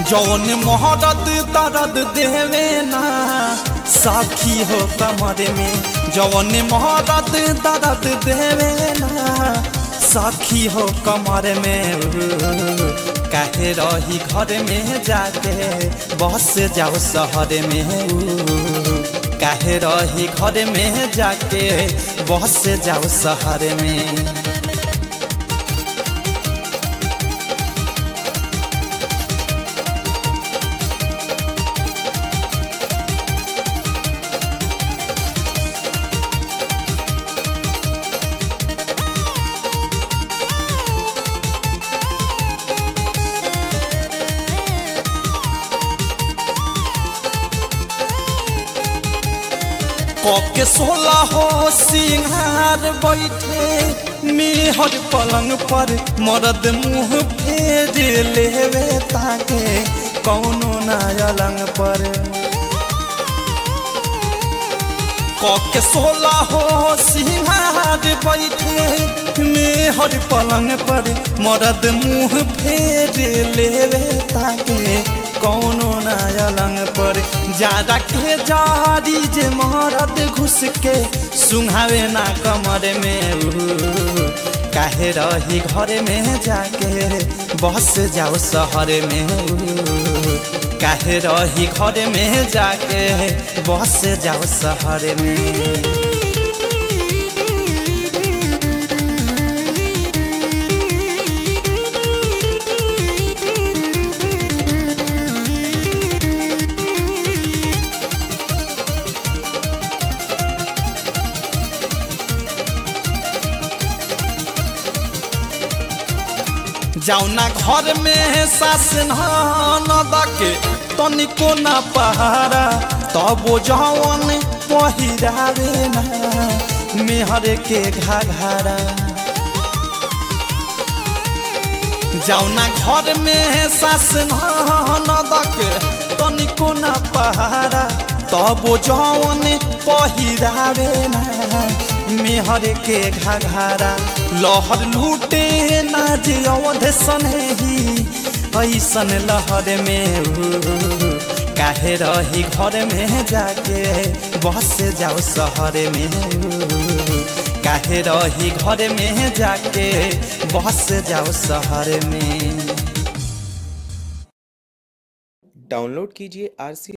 जौन मोहरत दर्द देवे ना साखी हो कमर में जौन मोहरत दर्द देवे ना साखी हो कमर में काहे रही घर में जाके बस जाओ शहर में काहे रही घर में जाके बस जाओ शहर में के सोला हो सिंहार बैठे मेहर पलंग पर मरद मुंह फेर लेवे ताके कौनो ना अलंग पर के सोला हो सिंहार बैठे मेहर पलंग पर मरद मुंह फेर लेवे ताके कौनो ना अलंग पर ज्यादा के जारी जे मरद घुस के सुहावे ना कमर में काहे रही घर में जाके बस जाओ शहर में काहे रही घर में जाके बस जाओ शहर में जाउना घर में सास न दके तनिको ना पहारा तब जवन पहिरावे ना मेहर के घाघारा जाउना घर में सास न दके तनिको ना पहारा तब जवन पहिरावे ना मेहर के घाघारा लहर लूटे ना जे अवध सनही ऐसन लहर में काहे रही घर में जाके बस जाओ शहर में काहे रही घर में जाके बस जाओ शहर में डाउनलोड कीजिए आर सी